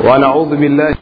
ونعوذ بالله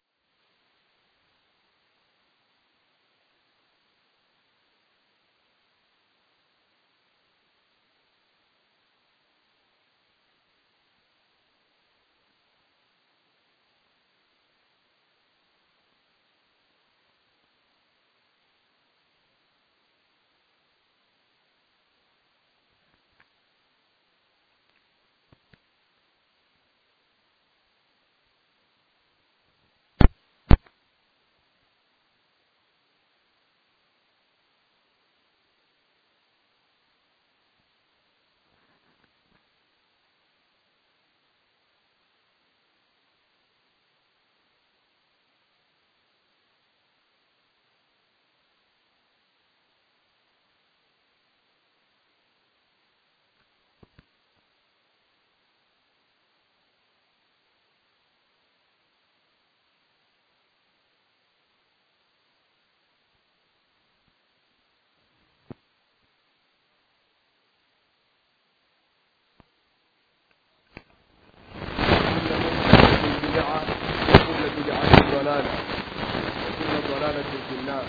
ضلالة وكل ضلالة في النار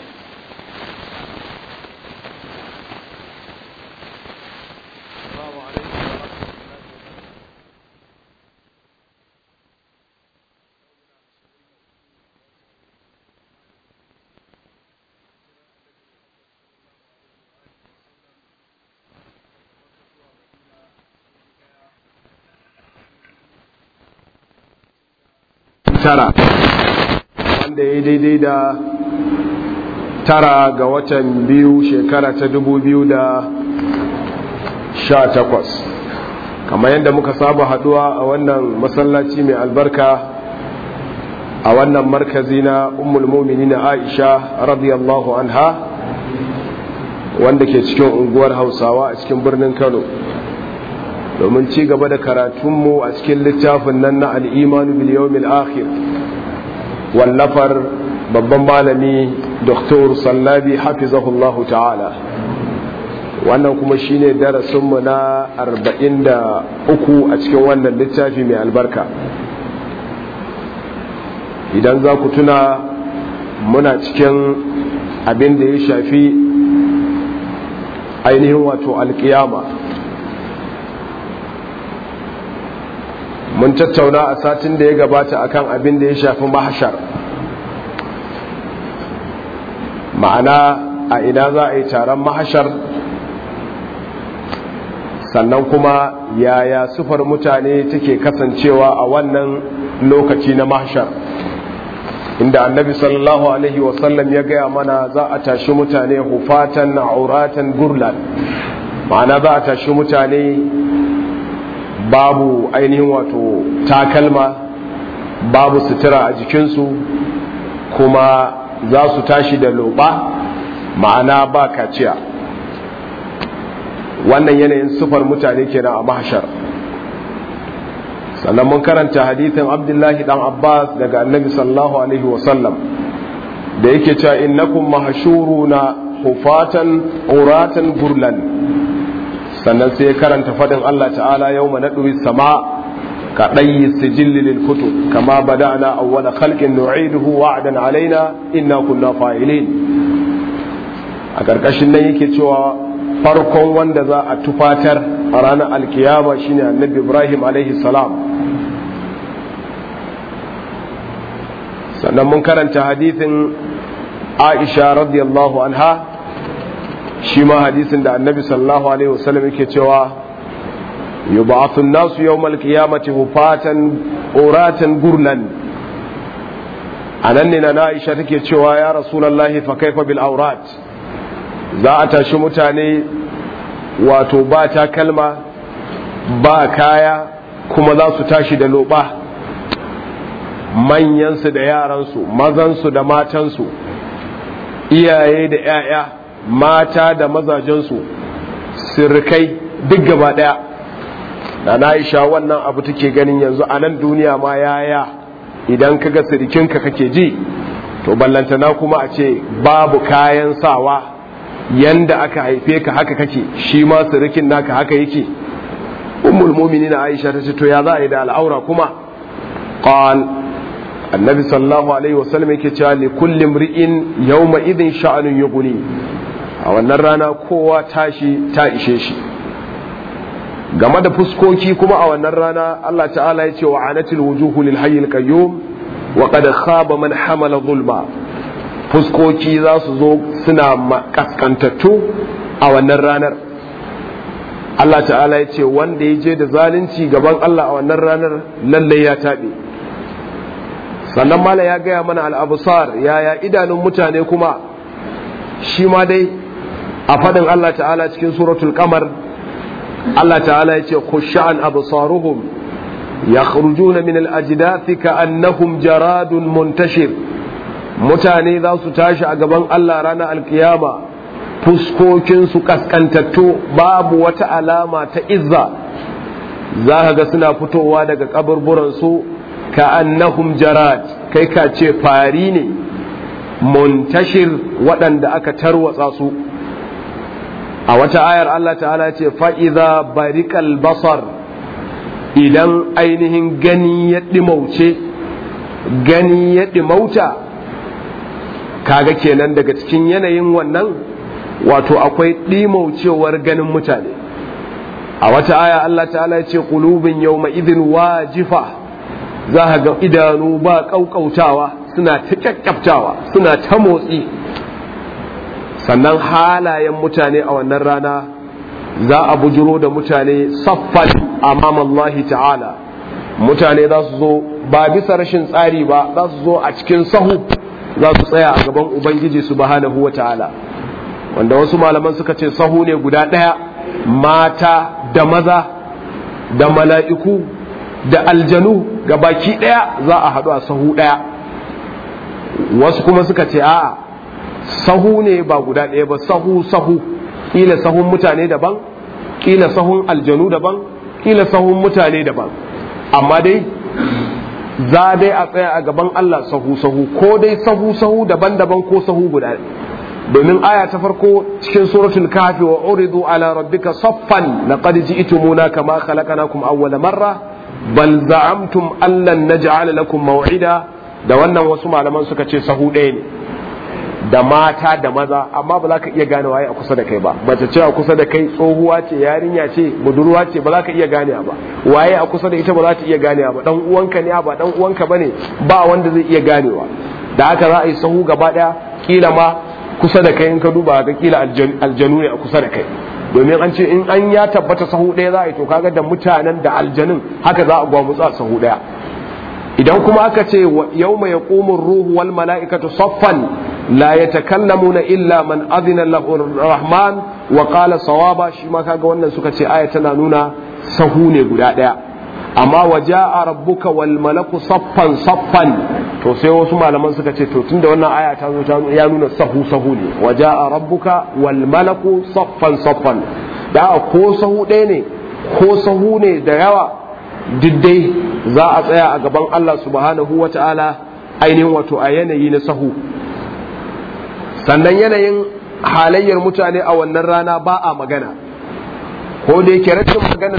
السلام عليكم ورحمة الله وبركاته tara wanda ya daidai da tara ga watan biyu shekara ta dubu biyu da sha takwas kamar yadda muka saba haduwa a wannan masallaci mai albarka a wannan markazi na ummul na aisha radiyallahu anha wanda ke cikin unguwar hausawa a cikin birnin kano domin ci gaba da karatunmu a cikin littafin nan na al'imanu bil yawmil akhir wallafar babban malami Dr. sallabi hafizahullahu ta'ala wannan kuma shine darasinmu na 43 a cikin wannan littafi mai albarka idan za ku tuna muna cikin abin da ya shafi ainihin wato alkiyama mun tattauna a satin da ya gabata akan abin da ya shafi mahashar ma'ana a ina za a yi taron mahashar sannan kuma yaya sufar mutane take kasancewa a wannan lokaci na mahashar inda annabi sallallahu alaihi wasallam ya gaya mana za a tashi mutane hufatan auratan gurlan ma'ana za a tashi mutane babu ainihin wato takalma babu sutura a jikinsu kuma za su tashi da loba ma'ana ba kaciya wannan yanayin sufar mutane kenan a mahashar sannan mun karanta hadithin abdullahi dan abbas daga annabi sallallahu alaihi wasallam da yake cewa innakum mahshuruna hufatan uratan gurlan sannan sai ya karanta fadin Allah ta'ala yau ma naɗuwi sama ka ɗayi sijilli lil kutub kama bada'na awwala khalqin nu'iduhu wa'dan alaina inna kunna fa'ilin a ƙarƙashin nan yake cewa farkon wanda za a tufatar a ranar alkiyama shine annabi Ibrahim alaihi salam sannan mun karanta hadithin Aisha radiyallahu anha shi ma hadisin da annabi sallallahu alaihi wasallam yake cewa yub'athu an-nasu yawmal qiyamati hufatan uratan gurlan anan ne na Aisha take cewa ya rasulullahi fa kaifa bil awrat za a tashi mutane wato ba takalma ba kaya kuma za su tashi da loba manyansu da yaransu mazansu da matansu iyaye da 'ya'ya mata da mazajensu sirkai duk gaba daya da na isha wannan abu take ganin yanzu a nan duniya ma yaya idan kaga sirikinka kake ji to ballantana kuma a ce babu kayan sawa yanda aka haife ka haka kake shi ma sirikin naka haka yake ummul mu'minin Aisha ta ce to ya za a yi da al'aura kuma qal annabi sallallahu alaihi wasallam yake cewa li kulli mri'in yawma idhin sha'anun yughni a wannan rana kowa tashi ta ishe shi game da fuskoki kuma a wannan rana Allah ta'ala ya ce wa anatil wujuhu lil hayyil qayyum wa qad khaba man hamala zulma fuskoki za su zo suna kaskantattu a wannan ranar Allah ta'ala ya ce wanda ya je da zalunci gaban Allah a wannan ranar lallai ya taɓe sannan mala ya gaya mana al'abusar yaya idanun mutane kuma shi ma dai a faɗin Allah ta'ala cikin suratul kamar Allah ta'ala ya ce khushan absaruhum yakhrujuna min al-ajdathi ka'annahum jaradun muntashir mutane za su tashi a gaban Allah ranar alkiyama fuskokinsu kaskantattu babu wata alama ta izza za ka ga suna fitowa daga kaburburansu ka annahum jarad kai ka ce fari ne muntashir waɗanda aka tarwatsa su a wata ayar Allah ta'ala ce fa'iza barikal basar idan ainihin gani ya ɗimauce gani ya ɗimauta kaga kenan daga cikin yanayin wannan wato akwai ɗimaucewar ganin mutane a wata aya Allah ta'ala ya ce ƙulubin yau idin wajifa za a ga idanu ba ƙauƙautawa suna ta ƙyaƙƙyaftawa suna ta motsi sannan halayen mutane a wannan rana za a bujiro da mutane saffan amam Allah ta'ala mutane za su zo ba bisa rashin tsari ba za su zo a cikin sahu za su tsaya a gaban ubangiji subhanahu wa ta'ala wanda wasu malaman suka ce sahu ne guda ɗaya mata da maza da mala'iku da aljanu ga baki ɗaya za a haɗu a sahu ɗaya wasu kuma suka ce a'a sahu ne ba guda ɗaya ba sahu sahu ƙila sahun mutane daban ƙila sahun aljanu daban ƙila sahun mutane daban amma dai za dai a tsaya a gaban Allah sahu sahu ko dai sahu sahu daban-daban ko sahu guda domin aya ta farko cikin suratul kafi wa uridu ala rabbika saffan laqad ji'tumuna kama khalaqnakum awwala marra bal za'amtum allan naj'ala lakum maw'ida da wannan wasu malaman suka ce sahu ɗaya ne da mata da maza amma ba za ka iya gane waye a kusa da kai ba mace ce a kusa da kai tsohuwa ce yarinya ce budurwa ce ba za ka iya gane ba waye a kusa da ita ba za ta iya gane ba dan uwanka ne ba dan uwanka bane ba wanda zai iya ganewa da haka za a yi sahu gaba daya kila ma kusa da kai in ka duba ga kila aljanu ne a kusa da kai domin an ce in an ya tabbata sahu ɗaya za a yi to kaga da mutanen da aljanun haka za a gwamutsa sahu ɗaya idan kuma aka ce yau mai yaƙumin ruhu wal mala'ikatu saffan la ya takallamuna illa man adina lahu rahman wa qala sawaba shi ma kaga wannan suka ce aya tana nuna sahu ne guda ɗaya amma waja'a rabbuka wal malaku saffan saffan to sai wasu malaman suka ce to tunda wannan aya ta zo ta ya nuna sahu sahu ne waja'a rabbuka wal malaku saffan saffan da ko sahu ɗaya ne ko sahu ne da yawa diddai za a tsaya a gaban Allah subhanahu wa ta'ala ainihin wato a yanayi na sahu sannan yanayin halayyar mutane a wannan rana ba a magana ko da yake rashin magana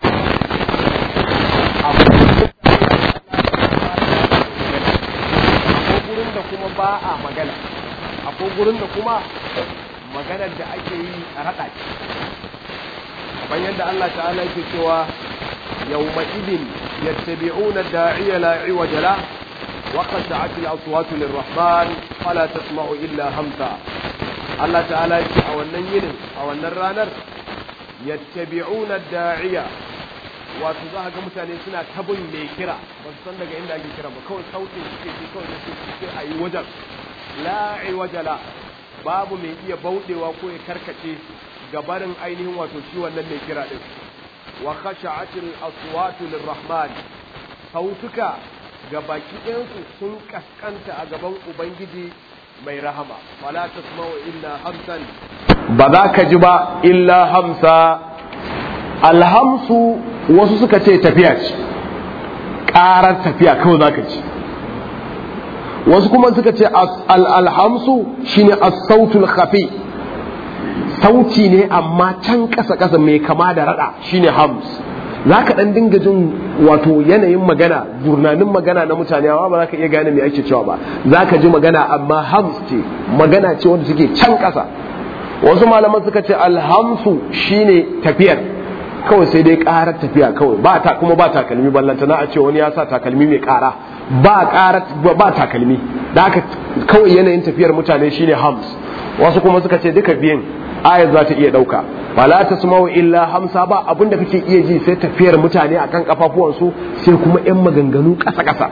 gurin da kuma ba a magana akwai gurin da kuma maganar da ake yi a raɗa ce kamar yadda Allah ta'ala yake cewa يومئذ يتبعون الداعي لا عوج له وخشعت الأصوات للرحمن فلا تسمع إلا همسا الله تعالى يقول أو النين أو النرانر يتبعون الداعية wato za ga mutane suna tabin mai kira ba su san daga inda ake kira ba kawai sautin suke ji kawai da suke a yi wajen la'i wajala babu mai iya bauɗewa ko ya karkace gabarin ainihin wato shi wannan mai kira din wa khasha'atil aswatu lirrahman sautuka ga baki ɗayansu sun kaskanta a gaban ubangiji mai rahama wala tasma'u illa hamsan ba za ka ji ba illa hamsa alhamsu wasu suka ce tafiya ce ƙarar tafiya kawai za ka ci wasu kuma suka ce alhamsu shine as-sautul khafi sauti ne amma can ƙasa ƙasa mai kama da rada shine hams za ka ɗan dinga jin wato yanayin magana gurnanin magana na mutane amma ba za ka iya gane me ake cewa ba za ka ji magana amma hams ce magana ce wanda suke can ƙasa wasu malaman suka ce alhamsu shine tafiyar kawai sai dai ƙarar tafiya kawai ba ta kuma ba takalmi ballanta na a ce wani ya sa takalmi mai ƙara ba ƙara ba takalmi da haka kawai yanayin tafiyar mutane shine hams wasu kuma suka ce duka biyan ayat za ta iya ɗauka fala tasma'u illa hamsa ba abinda kake iya ji sai tafiyar mutane akan kafafuwansu sai kuma yan maganganu ƙasa ƙasa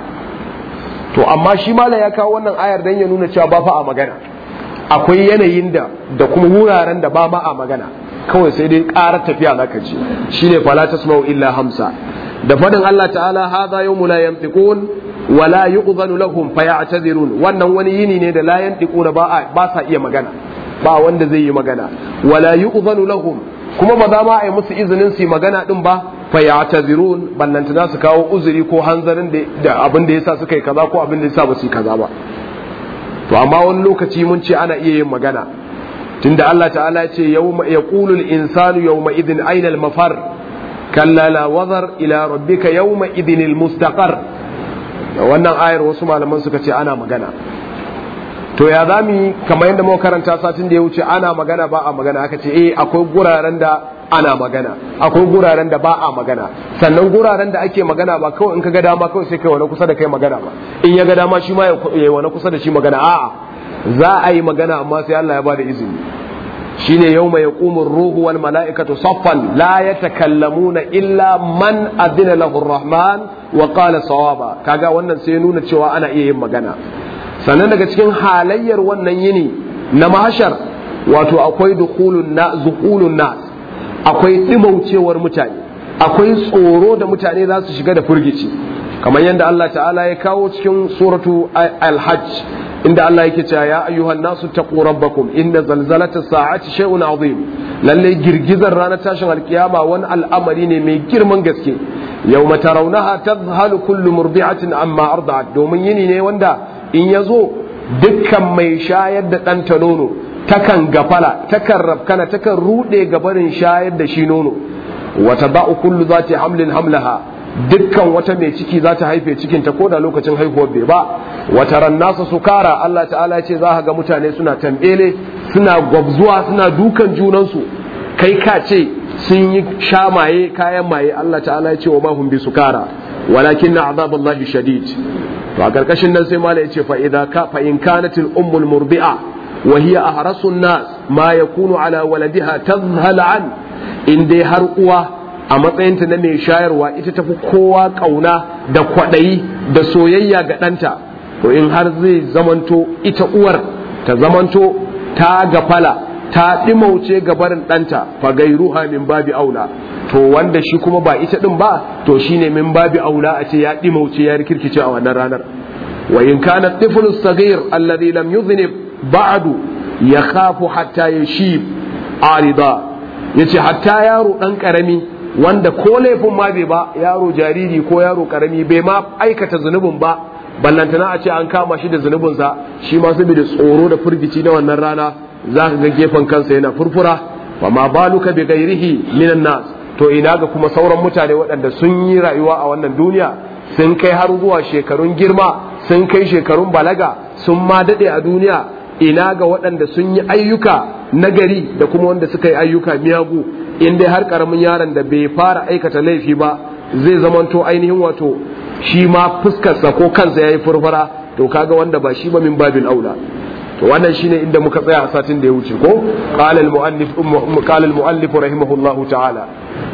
to amma shi malam ya kawo wannan ayar dan ya nuna cewa ba fa a magana akwai yanayin da da kuma wuraren da ba ma a magana kawai sai dai ƙarar tafiya zaka ji shine fala tasma'u illa hamsa da fadin Allah ta'ala hadha yawmu la yantiqun wa la yu'dhanu lahum faya'tazirun wannan wani yini ne da la yantiquna ba ba sa iya magana ba wanda zai yi magana wala yu'dhanu lahum kuma ba za ma a yi musu izinin su yi magana din ba fa ya'tazirun ballantana su kawo uzuri ko hanzarin da abin da yasa suka yi kaza ko abin da yasa ba su yi kaza ba to amma wani lokaci mun ce ana iya yin magana tunda Allah ta'ala ya ce yawma yaqulu al-insanu yawma idhin ayna al-mafar kalla la wazar ila rabbika yawma idhin al-mustaqar wannan ayar wasu malaman suka ce ana magana to ya za mu yi kamar yadda muka karanta satin da ya wuce ana magana ba a magana aka ce eh akwai guraren da ana magana akwai guraren da ba a magana sannan guraren da ake magana ba kawai in ka ga dama kawai sai kai wani kusa da kai magana ba in ya ga dama shi ma ya yi wani kusa da shi magana a'a za a yi magana amma sai Allah ya bada izini shine yawma yaqumu ruhu wal mala'ikatu saffan la yatakallamuna illa man adina lahu ar-rahman wa qala sawaba kaga wannan sai nuna cewa ana iya yin magana sannan daga cikin halayyar wannan yini na mahashar wato akwai dukulun na zukulun nas akwai dimaucewar mutane akwai tsoro da mutane za su shiga da furgici kamar yadda Allah ta'ala ya kawo cikin suratu al-hajj inda Allah yake cewa ya ayyuhan nasu taqu rabbakum inna zalzalata sa'ati shay'un azim lalle girgizar ranar tashin alkiyama wani al'amari ne mai girman gaske yawma tarawnaha tadhhalu kullu murdi'atin amma arda'at domin yini ne wanda in ya zo dukkan mai shayar da ɗanta nono takan gafala takan rafkana takan ruɗe gabarin shayar da shi nono wata ba'u kullu za ta hamlin hamlaha dukkan wata mai ciki za ta haife cikinta ko da lokacin haihuwar bai ba wata rannasa su kara Allah ta'ala ce za ga mutane suna tambele suna gwabzuwa suna dukan junansu kai ka ce sun yi sha maye kayan maye Allah ta'ala ya ce wa mahum bi sukara walakin na azaballahi shadid to a karkashin nan sai mala yace fa idza ka fa in kanat al ummu al murdi'a wa hiya ahrasu an nas ma yakunu ala waladiha tadhhal an in dai har uwa a matsayinta na mai shayarwa ita tafi kowa kauna da kwadayi da soyayya ga ɗanta to in har zai zamanto ita uwar ta zamanto ta gafala ta ɗimauce gabarin ɗanta fa gairuha min babi aula to wanda shi kuma ba ita ɗin ba to shine min babi aula a ce ya ɗimauce ya rikirkice a wannan ranar wa in kana tiflu sagir alladhi lam yudhnib ba'du yakhafu hatta yashib arida yace hatta yaro dan karami wanda ko laifin ma bai ba yaro jariri ko yaro karami bai ma aikata zunubin ba ballantana a ce an kama shi da zunubinsa shi ma saboda tsoro da firgici na wannan rana za ka ga gefen kansa yana furfura wa ma baluka bi ghairihi minan nas to ina ga kuma sauran mutane waɗanda sun yi rayuwa a wannan duniya sun kai har zuwa shekarun girma sun kai shekarun balaga sun ma daɗe a duniya ina ga waɗanda sun yi ayyuka nagari da kuma wanda suka yi ayyuka miyagu in dai har karamin yaron da bai fara aikata laifi ba zai zamanto ainihin wato shi ma fuskarsa ko kansa ya yi furfura to kaga wanda ba shi ba min babin aula to wannan shine inda muka tsaya a satin da ya wuce ko qala al muallif qala al muallif rahimahullah ta'ala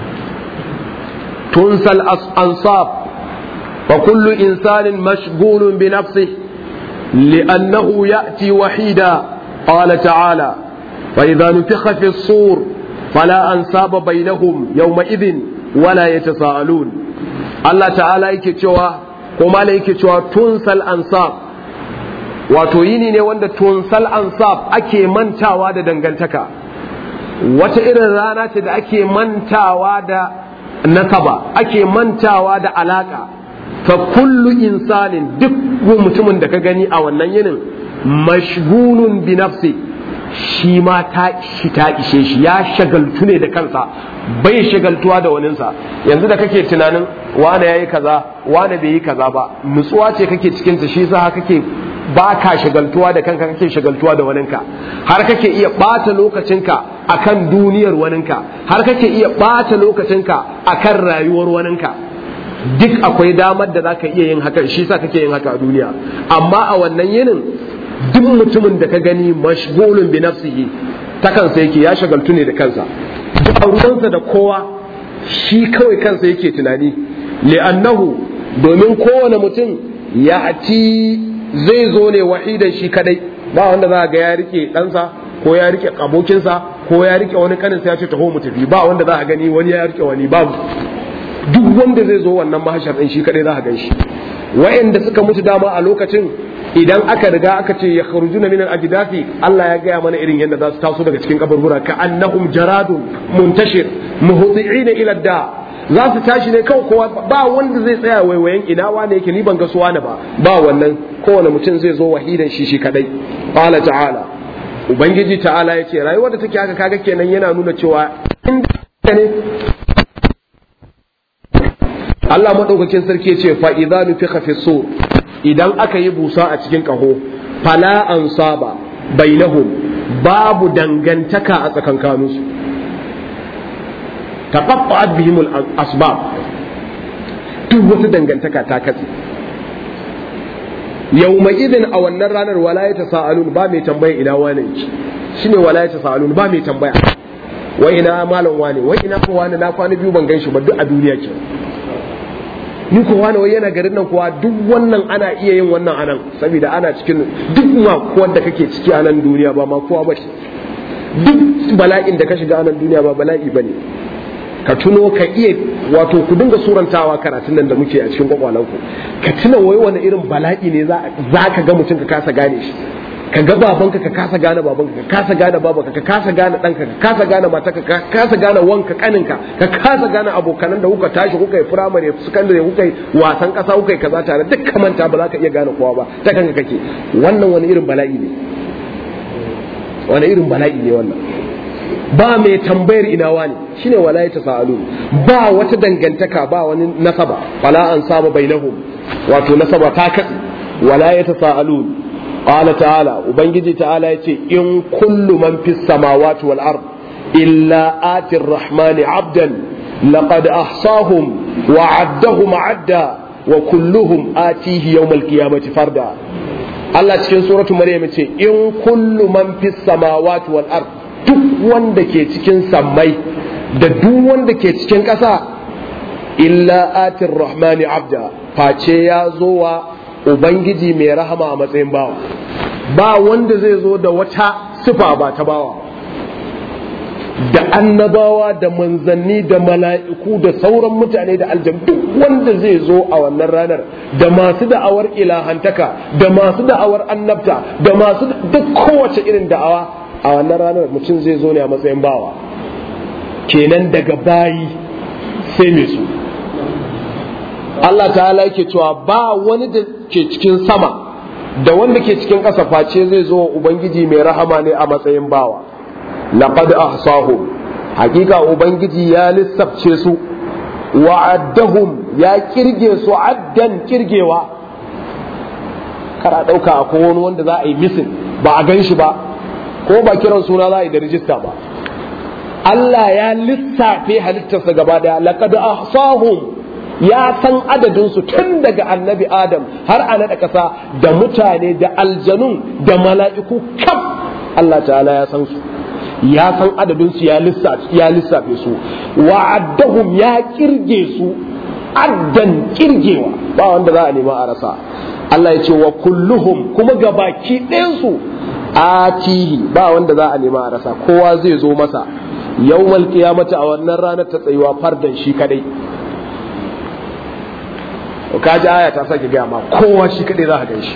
tunsal ansab wa kullu insanin mashghulun bi nafsihi لأنه يأتي وحيدا قال تعالى فإذا نفخ في الصور فلا أنساب بينهم يومئذ ولا يتساءلون الله تعالى يكتوى كما يكتوى تنسى الأنساب wato yini ne wanda tunsal ansab ake mantawa da dangantaka wata irin rana ce da ake mantawa da nasaba ake mantawa da alaka fa kullu insanin duk mutumin da ka gani a wannan yinin mashgunun bi nafsi shi ma ta shi ta ishe shi ya shagaltu ne da kansa bai shagaltuwa da waninsa yanzu da kake tunanin wane yayi kaza wane bai yi kaza ba nutsuwa ce kake cikin ta shi yasa kake ba ka shagaltuwa da kanka kake shagaltuwa da waninka har kake iya ɓata lokacinka akan duniyar waninka har kake iya ɓata lokacinka akan rayuwar waninka duk akwai damar da zaka iya yin haka shi yasa kake yin haka a duniya amma a wannan yinin duk mutumin da ka gani mashgulun bi nafsihi ta kansa yake ya shagaltu ne da kansa ba ruwansa da kowa shi kawai kansa yake tunani li'annahu domin kowane mutum ya ati zai zo ne wahidan shi kadai ba wanda za ga ya rike ɗansa ko ya rike abokinsa ko ya rike wani kaninsa ya ce taho mu tafi ba wanda za a gani wani ya rike wani babu duk wanda zai zo wannan mahashar ɗin shi kadai za a gan shi wa'anda suka mutu dama a lokacin idan aka riga aka ce ya kharuju na minan ajidafi Allah ya gaya mana irin yadda za su taso daga cikin kaburbura ka annahum jaradun muntashir muhti'ina ila da za su tashi ne kawai kowa ba wanda zai tsaya waiwayen ina wane yake ni ban ga su wani ba ba wannan kowane mutum zai zo wahidan shi shi kadai qala ta'ala ubangiji ta'ala yace rayuwar da take haka kaga kenan yana nuna cewa ne Allah madaukakin sarki yace fa idza nufikha fi sur idan aka yi busa a cikin kaho fala ansaba bainahum babu dangantaka a tsakankaninsu taqatta'at bihim al-asbab duk wata dangantaka ta katse yawma idin a wannan ranar wala ya tasaalun ba mai tambaya ina wane yake shine wala ya tasaalun ba mai tambaya wai ina malam wane wai ina ko wane na kwana biyu ban gan shi ba duk a duniya ke ni ko wani wai yana garin nan kuwa duk wannan ana iya yin wannan anan saboda ana cikin duk ma da kake ciki a nan duniya ba ma kowa ba duk bala'in da ka shiga a nan duniya ba bala'i bane ka tuno ka iya wato ku dinga surantawa karatun nan da muke a cikin kwakwalanku ka tuna wai wani irin bala'i ne za ka ga mutum ka kasa gane shi ka ga babanka ka kasa gane babanka ka kasa gane babanka ka kasa gane ɗanka ka kasa gane matarka ka kasa gane wanka kaninka ka kasa gane abokanan da kuka tashi kuka yi firamare sakandare kuka yi wasan ƙasa kuka yi kaza tare duk kamanta ba za ka iya gane kowa ba ta kanka kake wannan wani irin bala'i ne wani irin bala'i ne wannan ba mai tambayar ina wani shine wala ya tasa'alu ba wata dangantaka ba wani nasaba wala an saba bainahum wato nasaba ta katse wala ya tasa'alu qala ta'ala ubangiji ta'ala yace in kullu man fis samawati wal ard illa ati rahmani abdan laqad ahsahum wa addahum adda wa kulluhum atihi yawm al qiyamati farda Allah cikin suratu Maryam ce in kullu man fis samawati wal ard duk wanda ke cikin sammai da duk wanda ke cikin ƙasa illa atir rahmani abda face ya zo wa ubangiji mai rahama a matsayin bawa ba wanda zai zo da wata sifa ba ta bawa da annabawa da manzanni da mala'iku da sauran mutane da aljam duk wanda zai zo a wannan ranar da masu da'awar ilahantaka da masu da'awar annabta da masu duk kowace irin da'awa a wannan ranar mutum zai zo ne a matsayin bawa kenan daga bayi sai mai su Allah ta'ala yake cewa ba wani da ke cikin sama da wanda ke cikin ƙasa face zai zo ubangiji mai rahama ne a matsayin bawa laqad ahsahum hakika ubangiji ya lissafce su wa addahum ya kirge su addan kirgewa kara dauka akwai wani wanda za a yi misin ba a gan shi ba ko ba kiran suna za a yi da rijista ba Allah ya lissafe halittarsa gaba daya laqad ahsahum ya san adadinsu tun daga annabi adam har a naɗa ƙasa da mutane da aljanun da mala'iku kaf Allah ta'ala ya san su ya san adadinsu ya lissafe su wa'addahum ya kirge su addan kirgewa ba wanda za a nema a rasa Allah ya ce wa kulluhum kuma gabaki ɗayansu atihi ba wanda za a nema a rasa kowa zai zo masa yawmal qiyamati a wannan ranar ta tsayuwa fardan shi kadai ka ji aya ta sake gaya ma kowa shi kaɗai za ka gan shi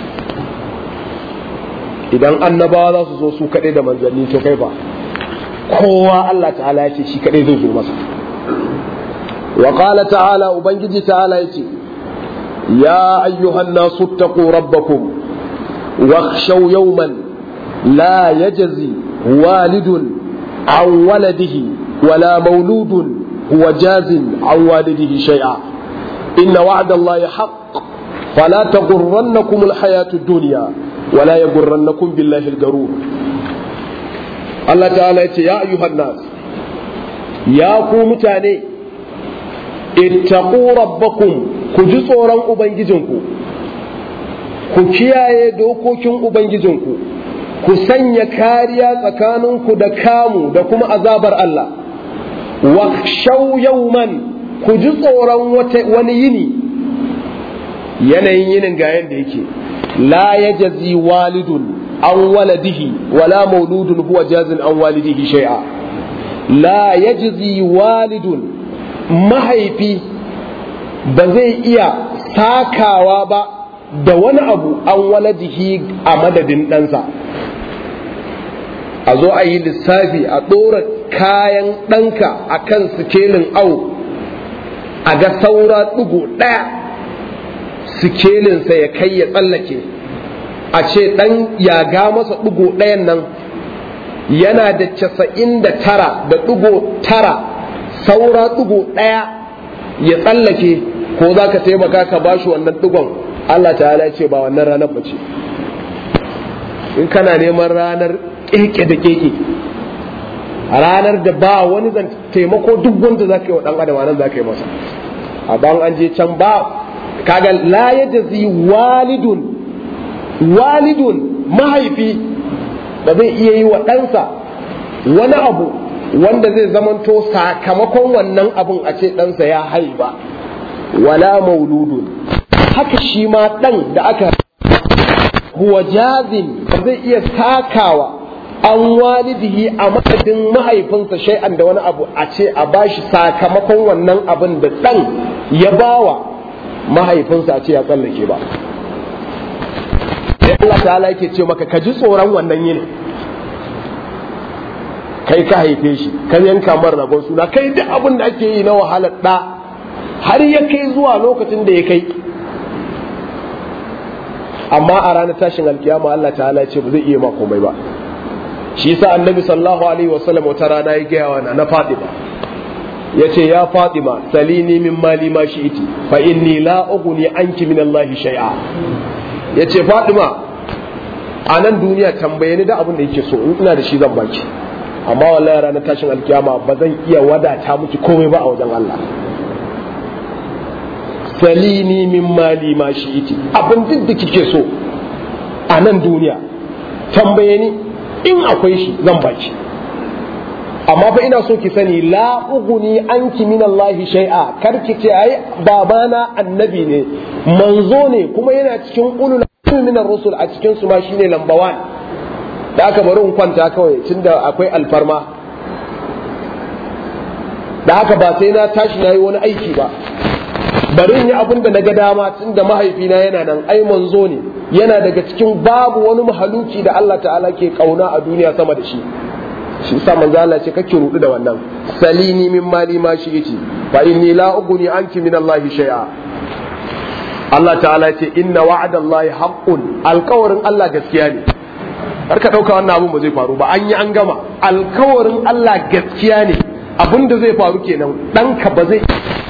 idan annabawa za su zo su kaɗai da manzanni to kai ba kowa Allah ta'ala ya ce shi kaɗai zai zo masa wa qala ta'ala ubangiji ta'ala ya ce ya ayyuhan nasu taqu rabbakum wakhshaw yawman la yajzi walidun an waladihi wala mauludun huwa jazin an walidihi shay'a inna wa'da allahi haqq fala taghurrannakum alhayatu ad-dunya wala yaghurrannakum billahi al-garur Allah ta'ala ya ce ya ayyuhan nas ya ku mutane ittaqu rabbakum ku ji tsoron ubangijinku ku kiyaye dokokin ubangijinku ku sanya kariya tsakaninku da kamu da kuma azabar Allah wa shaw yawman ku ji tsoron wani yini yanayin yinin ga yanda yake la yajzi walidun an waladihi wala mauludun huwa jazin an walidihi shay'a la yajzi walidun mahaifi ba zai iya sakawa ba da wani abu an waladihi a madadin ɗansa a zo a yi lissafi a ɗora kayan ɗanka a kan sikelin au a ga saura ɗigo ɗaya sikelinsa ya kai ya tsallake a ce ɗan ya ga masa ɗigo ɗayan nan yana da casa'in da tara da ɗigo tara saura ɗigo ɗaya ya tsallake ko za ka taimaka ka ba shi wannan ɗigon Allah ta'ala ce ba wannan ranar ba ce in kana neman ranar keke da keke ranar da ba wani zan taimako duk wanda za ka yi wa ɗan adam nan za ka yi masa a ban an je can ba kaga la yajzi walidun walidun mahaifi da zai iya yi wa ɗansa wani abu wanda zai zamanto sakamakon wannan abun a ce ɗansa ya haiba wala mauludun haka shi ma ɗan da aka huwa jazin ba zai iya takawa an walidihi a madadin mahaifinsa shay'an da wani abu a ce a bashi sakamakon wannan abin da ɗan ya bawa mahaifinsa a ce ya tsallake ba sai Allah ta'ala yake ce maka ka ji tsoron wannan yini kai ka haife shi ka yanka mar ragon suna kai duk abin da ake yi na wahalar da har ya kai zuwa lokacin da ya kai amma a ranar tashin alkiyama Allah ta'ala ya ce ba zai iya ma komai ba shi yasa annabi sallallahu alaihi wasallam wata rana ya gaya wa na Fatima yace ya Fatima salini min mali ma shi'iti fa inni la ughni anki min Allah shay'a yace Fatima a nan duniya tambaye ni da abin da yake so in ina da shi zan baki amma wallahi ranar tashin alkiyama ba zan iya wadata miki komai ba a wajen Allah salini min mali ma shi'iti abin duk da kike so a nan duniya tambaye ni in akwai shi zan baki amma fa ina so ki sani la uguni anki min Allah shay'a kar ki ce ai babana annabi ne manzo ne kuma yana cikin ulul min rusul a cikin su ma shine lamba 1 da aka bari in kwanta kawai tunda akwai alfarma da haka ba sai na tashi na yi wani aiki ba bari in yi abin da na ga dama tunda mahaifina yana nan ai manzo ne yana daga cikin babu wani mahaluki da Allah ta'ala ke kauna a duniya sama da shi shi sa manzo Allah ce kake rudu da wannan salini min mali ma shi yace fa inni la ugni anki min Allah shay'a Allah ta'ala ce inna wa'ada Allah haqqun alkawarin Allah gaskiya ne har ka dauka wannan abun ba zai faru ba an yi an gama alkawarin Allah gaskiya ne abin da zai faru kenan ɗanka ba zai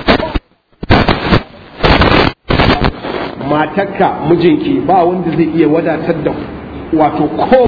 matarka mijinki ba wanda zai iya wadatar da wato ko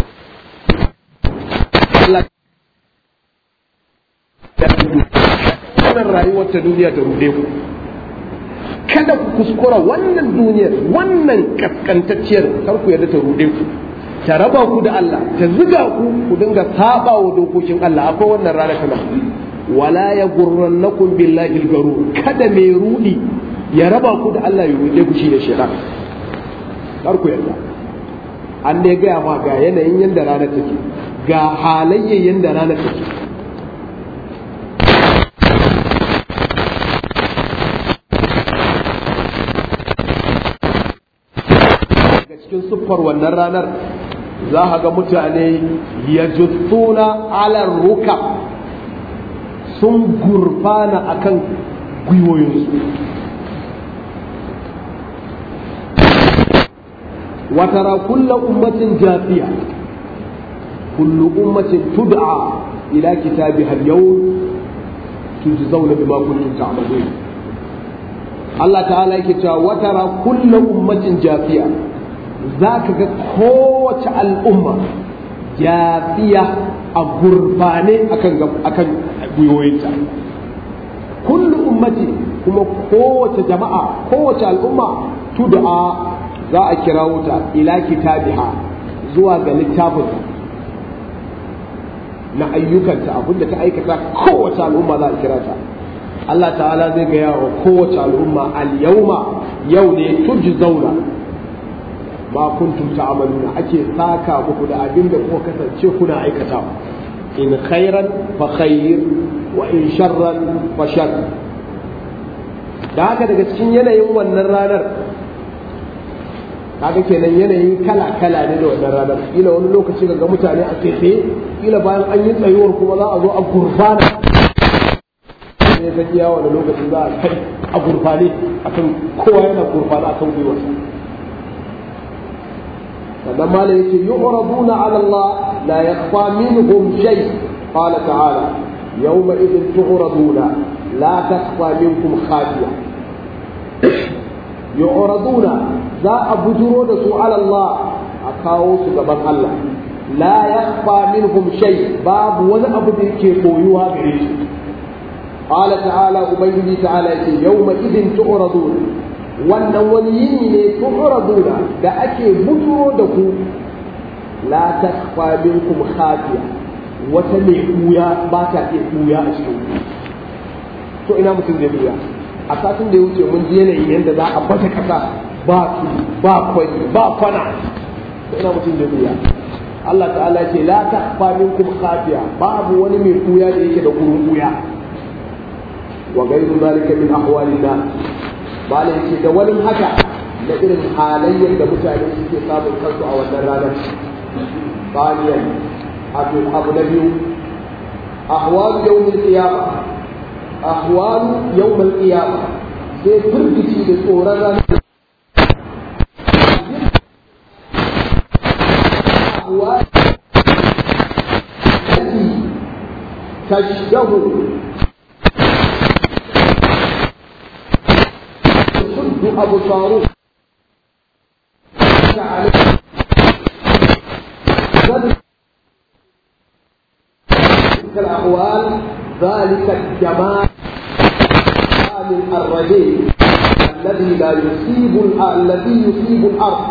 wannan rayuwar ta duniya ta rude ku kada ku kuskura wannan duniyar wannan kaskantacciyar kar ku yarda ta rude ku ta raba ku da Allah ta ziga ku ku dinga saba wa dokokin Allah akwai wannan rana kana wala ya gurrannakum billahi al-garur kada mai rudi ya raba ku da Allah ya rude ku shi da shaitan kar ku yarda an ne gaya ma ga yanayin yanda ranar take ga halayyar yanda ranar take daga cikin siffar wannan ranar za a ga mutane ya juttuna alar ruka sun gurfana akan gwiwoyinsu watara kulla ummatin jafiya kullu ummatin tud'a ila kitabiha al-yawm tujzauna bima kuntum ta'malun Allah ta'ala yake cewa wa tara kullu ummatin jafiya zaka ga kowace al'umma jafiya a gurbane akan akan gwiwoyinta kullu ummati kuma kowace jama'a kowace al'umma tud'a za a kira wuta ila kitabiha zuwa ga littafin na ayyukanta abinda ta aikata kowace al'umma za a kira ta Allah ta'ala zai gaya wa kowace al'umma al-yawma yau ne tujzauna ma kuntum ta'maluna ake saka muku da abin da kuka kasance kuna aikatawa in khairan fa khair wa in sharran fa shar da haka daga cikin yanayin wannan ranar kaga kenan yanayin kala kala ne da wannan ranar kila wani lokaci ga mutane a tsaye kila bayan an yi tsayuwar kuma za a zo a gurfana ne ta iya wani lokaci za a kai a gurfane akan kowa yana gurfana akan gwiwarsa sannan ma yake yu'raduna ala Allah la yakhfa minhum shay qala ta'ala yawma idin tu'raduna la takhfa minkum khafiya yu'raduna za a bujuro da su ala Allah a kawo su gaban Allah la yakhfa minhum shay babu wani abu da yake koyuwa gare shi qala ta'ala ubangiji ta'ala yace yawma idin tu'raduna wannan wani yini ne tu'raduna da ake bujuro da ku la takhfa minkum khafiya wata mai kuya ba ta iya kuya a cikin to ina mutum zai kuya a satin da ya wuce mun ji yanayin yadda za a bata kasa ba su ba kwani ba kwana to ina mutum zai kuya Allah ta'ala ce la takhfa minkum khafiya babu wani mai kuya da yake da kurun kuya wa ghayru zalika min ahwalin nas bala yake da wani haka da irin halayyar da mutane suke samun kansu a wannan ranar baniyan abu abu na biyu ahwal yawmul qiyama ahwal yawmul qiyama sai firgici da tsoron ranar ahwal التي تشبه تشد أبصاره تلك الأحوال ذلك الجمال الرجيم الذي لا يصيب الذي يصيب الأرض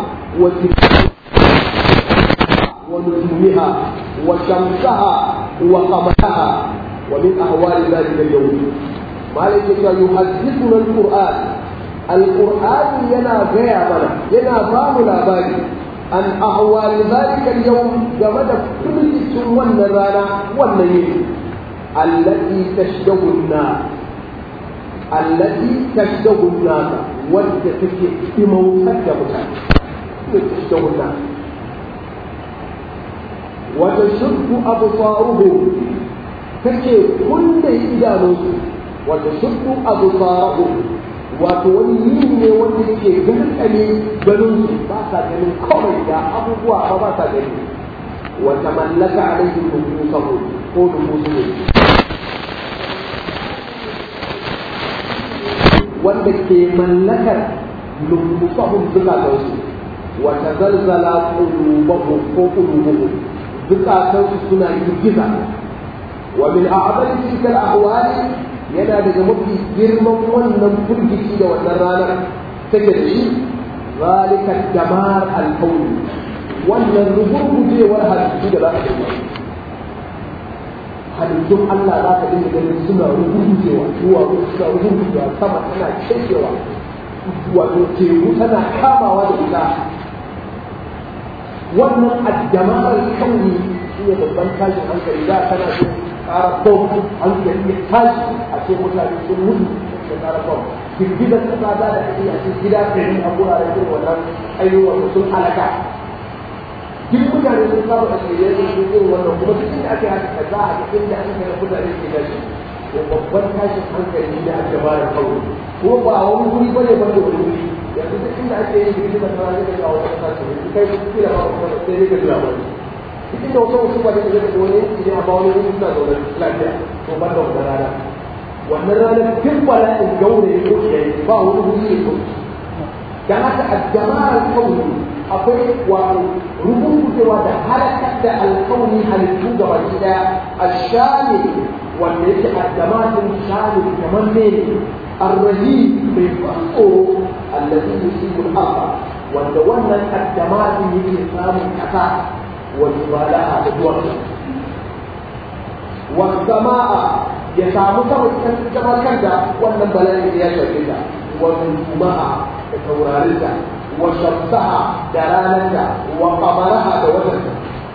ونجومها وشمسها وقمرها ومن أحوال ذلك اليوم مالك يحدثنا القرآن القرآن ينا غير منا ينا بام لاباري عن أحوال ذلك اليوم جمد كل سوى النرانا والنيل التي تشبه النار التي تشبه النار والتي بموتك متى تشبه النار وتشد أبصارهم take kulle idanunsu wata shuddu abu tsarahu wato wani yini ne wanda yake garkale ganin su ba sa ganin kawai da abubuwa ba ba sa gani wata mallaka alaihi nufusahu ko nufusu wanda ke mallakar nufusahum zukatansu wata zalzala qulubahum ko qulubuhum zukatansu suna girgiza ومن أعظم تلك الأحوال ينا daga mafi girman wannan firgici da wannan ranar take da shi zalika damar alkauni wannan rugurgujewar halittu da za ka dinga halittun Allah za ka dinga ganin suna rugurgujewa zuwa suna rugurgujewa sama tana cewa wato teku tana kamawa da ita wannan addamar kauni shi ne babban tashin hankali da kana so ƙara bom hankali ya tashi a ce mutane sun mutu da ƙara bom girgizar kasa za da ake a cikin gida ɗari a wuraren irin wannan ayyukan sun halaka duk mutane sun saba da shirye sun sun irin wannan kuma duk inda aka haka za a cikin da aka ga mutane ke gashi to babban tashin hankali da aka ba da kawo kuma ba a wani guri bane ba da wani guri yanzu duk inda ake yin girgizar kasa zai ga wata kasa ne kai kila ba kuma sai dai ka jira wani cikin da wata wasu wani da zai wani yanki ne a ba wani wani suna zaune lafiya to ban da wannan rana wannan ranar duk bala'in gaure ya ko ya yi ba wani wuri ya ko dan haka a jama'ar kauni akwai wato rubutuwa da halakar da alkauni halittu gaba daya a shani wanda yake a jama'atin shani kamar ne الرهيب بالفقر الذي يصيب الارض wanda wannan addamatin yake samun kasa wani bala'a da duwar wasama'a ya samu sama zama kanta wannan bala'in ya shafe ta wani juma'a da taurarinta wa shamsaha da ranarta wa kamaraha da watanta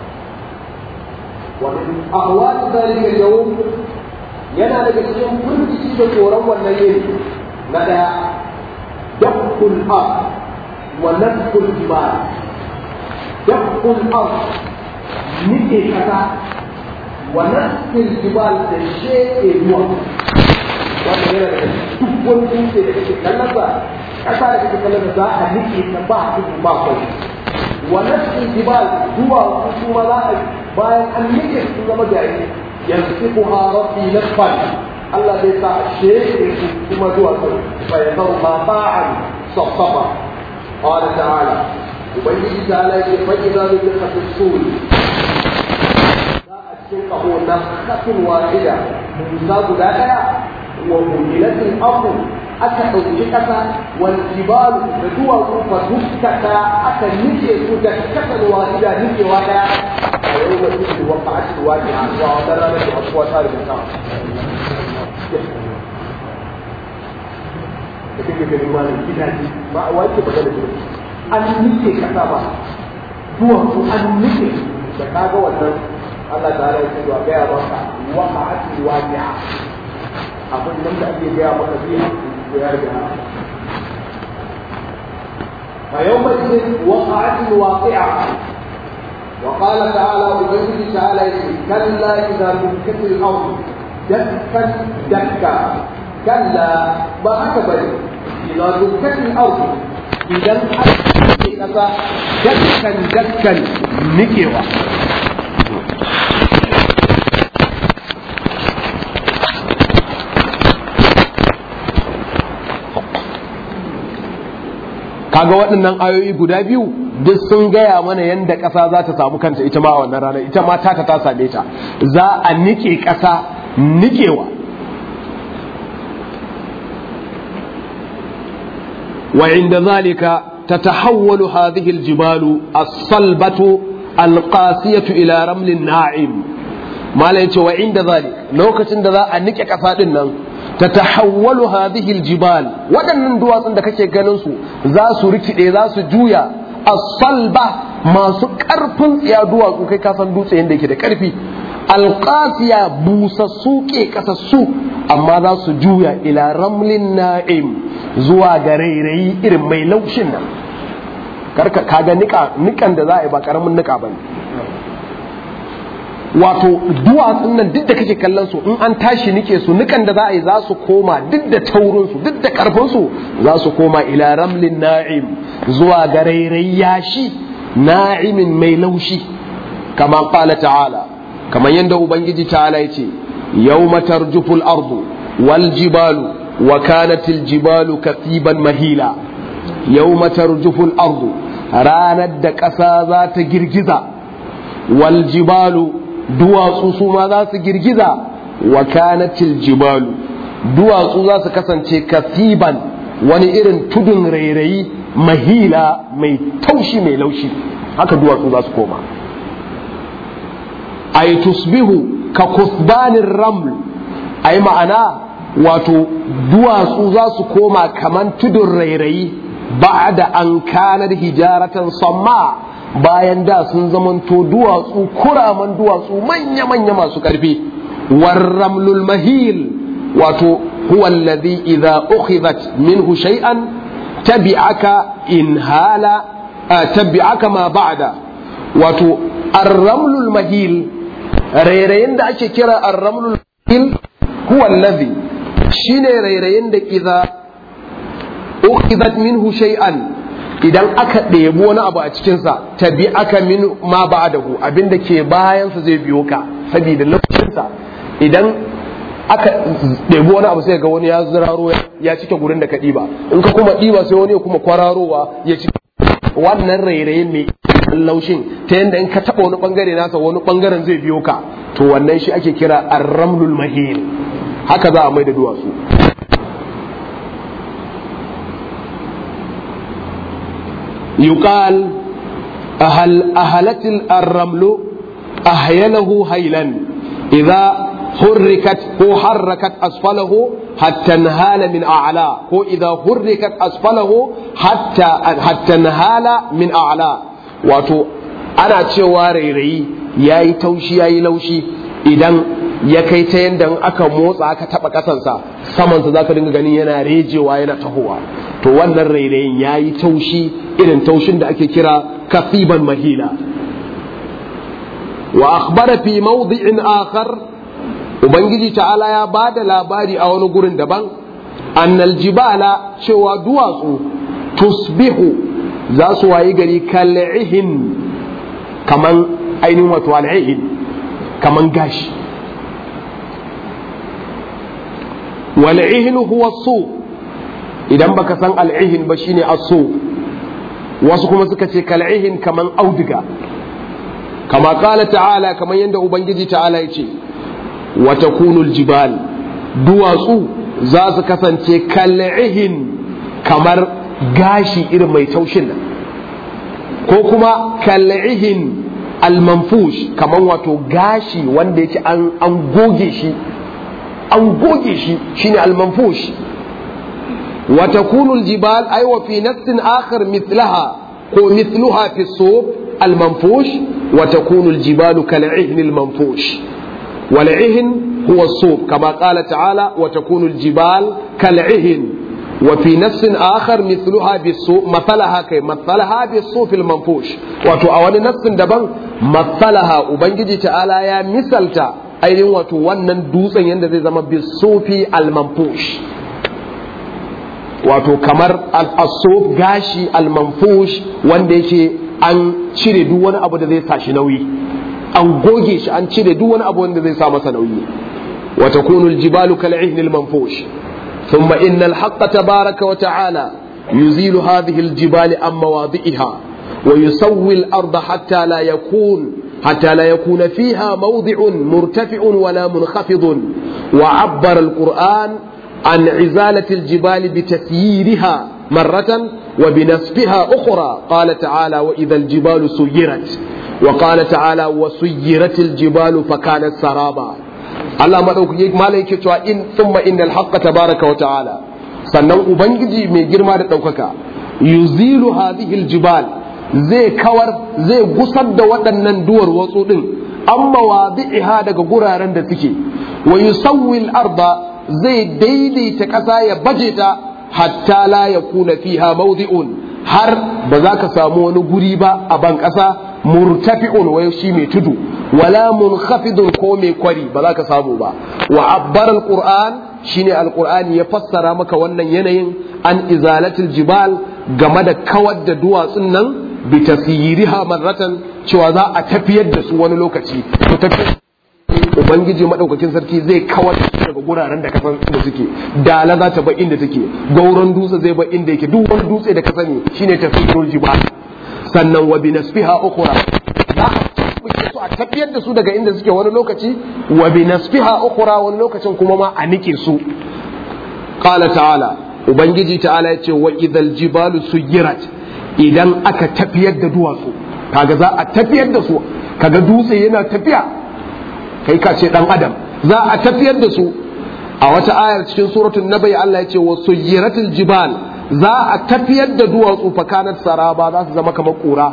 wani ahwal zalika yawm yana daga cikin firgici da tsoron wannan yini na daya dakkul ard wa nadkul jibal dakkul ard nike kasa wa nadkul jibal da sheke ruwa wannan yana daga duk wani dutse da kake kallon sa kasa da kake kallon za a nike ta ba tudu ba kai wa nadkul jibal zuwa kuma za a bayan an nike su zama jari ينسفها ربي نسفا الله ليس الشيء ثم دوا فيذرها باعا صفصفا قال تعالى يبين تعالى فإذا نفخ في الصور أشقه نفخة واحدة موسى لا ومهلت الأرض aka ɗauki ƙasa wal jibalu da duwatsu fa dukkata aka nike su da kasan wahida nikewa ɗaya a yau da su wa fa'atul waqi'a wa wannan ranar da abuwa ta rubuta da kake gani ma da gidaje ba a wace ba da gidaje an nike ƙasa ba duwatsu an nike da kaga wannan Allah ta ya ce wa gaya maka wa fa'atul waqi'a abin nan da ake gaya maka zai فيومئذ وقعت الواقعة وقال تعالى وبيته تعالى كلا إذا دكت الأرض دكا دكا كلا ما أكبر إذا دكت الأرض إذا دكا دكا نكوة kaga waɗannan ayoyi guda biyu duk sun gaya mana yadda ƙasa za ta samu kanta ita ma a wannan ranar ita ma ta ta same ta za a nike ƙasa nikewa wa inda zalika tatahawwalu hadhihi aljibalu as-salbatu alqasiyatu ila ramlin na'im malai yace wa inda zalik lokacin da za a nike ƙasa din nan tatahawwalu hadhihi aljibal waɗannan duwatsun da kake ganin su za su rikide za su juya as-salba masu ƙarfin tsiya duwatsu kai ka san dutse yanda yake da ƙarfi alqasiya busassu ke kasassu amma za su juya ila ramlin na'im zuwa ga rairayi irin mai laushin nan karka kaga nika nikan da za a yi ba karamin nika bane wato duwatsun nan duk da kake kallon su in an tashi nike su nukan da za a yi za su koma duk da taurin su duk da karfin su za su koma ila ramlin na'im zuwa ga rairayi yashi na'imin mai laushi kama qala ta'ala kamar yadda ubangiji ta'ala yace yawma tarjufu al-ardu wal jibalu wa kanat al-jibalu katiban mahila yawma tarjufu al-ardu ranar da ƙasa za ta girgiza wal jibalu duwatsu su ma za su girgiza wa kanatil jibalu duwatsu za su kasance kasiban wani irin tudun rairayi mahila mai taushi mai laushi haka duwatsu za su koma ay tusbihu ka kusbanin raml ay ma'ana wato duwatsu za su koma kaman tudun rairayi ba'da an kanar hijaratan samma bayan da sun zamanto duwatsu kuraman duwatsu manya-manya masu ƙarfi warramlul mahil wato huwa alladhi idza ukhidhat minhu shay'an tabi'aka in hala tabi'aka ma ba'da wato arramlul mahil rairayin da ake kira arramlul mahil huwa alladhi shine rairayin da idza ukhidhat minhu shay'an idan aka ɗebi wani abu a cikinsa tabi aka min ma ba da hu abinda ke bayansa zai biyo ka saboda lokacinsa idan aka ɗebi wani abu sai ga wani ya ziraro ya cike gurin da ka ɗiba in ka kuma ɗiba sai wani ya kuma kwararowa ya cike wannan rairayin mai laushin ta yadda in ka taɓa wani ɓangare nasa wani ɓangaren zai biyo ka to wannan shi ake kira arramlul mahil haka za a mai da duwatsu يقال أهل أهلت الرمل أهيله هيلا إذا حركت هو حركت أسفله حتى انهال من أعلى هو إذا حركت أسفله حتى حتى انهال من أعلى واتو أنا تشواري ري ياي توشي ياي لوشي إذا ya kai ta yadda aka motsa aka taba kasansa samansa za ka dinga ganin yana rejewa yana tahowa to wannan rairayin ya yi taushi irin taushin da ake kira kasiban mahila wa akhbara fi mawdi'in akhar ubangiji ta'ala ya ba da labari a wani gurin daban annal jibala cewa duwatsu tusbihu za su wayi gari kal'ihin kaman ainihin wato al'ihin kaman gashi wal'ihin huwa su idan baka san al'ihin ba shine asu wasu kuma suka ce kal'ihin kaman auduga kama kala ta'ala kaman yadda ubangiji ta'ala ya ce wa takunul jibal duwatsu za su kasance kal'ihin kamar gashi irin mai taushin nan ko kuma kal'ihin almanfush kaman wato gashi wanda yake an goge shi an goge shi shine al-manfush wa takunu al-jibal ay wa fi nafsin akhar mithlaha ko mithluha fi as-sub al-manfush wa takunu al-jibal kal-'ihn al-manfush wal-'ihn huwa as-sub kama qala ta'ala wa takunu al-jibal kal-'ihn وفي نفس آخر مثلها بالسوء مثلها كي مثلها بالصوف المنفوش wato a wani nafsin daban مثلها ubangiji ta'ala ya misalta ainihin wato wannan dutsen yadda zai zama bisufi almanfush wato kamar al'asuf gashi almanfush wanda yake an cire duk wani abu da zai sa shi nauyi an goge shi an cire duk wani abu wanda zai sa masa nauyi wa takunu aljibalu kal'ihn almanfush thumma inna alhaqqa tabaraka wa ta'ala yuzilu hadhihi aljibali an mawadi'iha wa yusawwi al-ardha hatta la yakun حتى لا يكون فيها موضع مرتفع ولا منخفض وعبر القرآن عن عزالة الجبال بتسييرها مرة وبنسفها أخرى قال تعالى وإذا الجبال سيرت وقال تعالى وسيرت الجبال فكانت سرابا الله مدوك مالك إن ثم إن الحق تبارك وتعالى sannan ubangiji mai girma da ɗaukaka yuzilu hadhihi aljibal zai kawar zai gusar da waɗannan duwar watsu ɗin an mawadi'iha daga guraren da suke wa yusawwil arda zai daidaita ƙasa ya baje ta hatta la yakuna fiha mawdi'un har ba za ka samu wani guri ba a ban ƙasa murtafi'un wai shi mai tudu wala munkhafidun ko mai kwari ba za ka samu ba wa abbar alquran shine alqur'ani ya fassara maka wannan yanayin an izalatil jibal game da kawar da duwatsun nan bi tasiriha marratan cewa za a tafiyar da su wani lokaci to tafiyar ubangiji madaukakin sarki zai kawar da su daga guraren da kasan da suke dala za ta ba inda take gauran dutse zai ba inda yake duk wani dutse da ka sani shine tafsirul jibal sannan wa bi nasfiha ukhra za a su a tafiyar da su daga inda suke wani lokaci wa bi nasfiha ukhra wani lokacin kuma ma a nike su qala ta'ala ubangiji ta'ala yace wa idhal jibalu suyirat idan aka tafiyar da duwatsu kaga za a tafiyar da su kaga dutse yana tafiya kai ka ce dan adam za a tafiyar da su a wata ayar cikin suratul nabai Allah ya ce wa suyiratul jibal za a tafiyar da duwatsu fakanat saraba za su zama kamar kura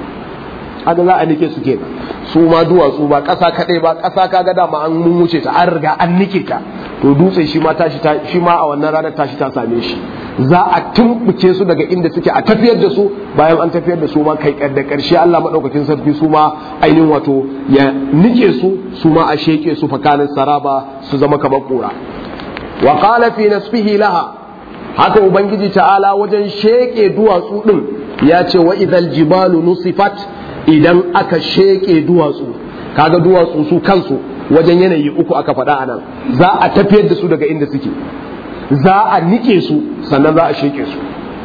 haka za a nike su ke su ma duwatsu ba ƙasa kaɗai ba ƙasa kaga dama an mun wuce ta an riga an nike ta to dutse shi ma tashi shi ma a wannan ranar tashi ta same shi za a tumbuke su daga inda suke a tafiyar da su bayan an tafiyar da su ma kai da karshe Allah madaukakin sarki su ma ainihin wato ya nike su su ma a sheke su fakanin saraba su zama kamar kura wa qala fi nasfihi laha haka ubangiji ta'ala wajen sheke duwatsu din ya ce wa idhal jibalu nusifat idan aka sheke duwatsu kaga duwatsu su kansu wajen yanayi uku aka faɗa a nan za a tafiyar da su daga inda suke za a nike su sannan za a sheke su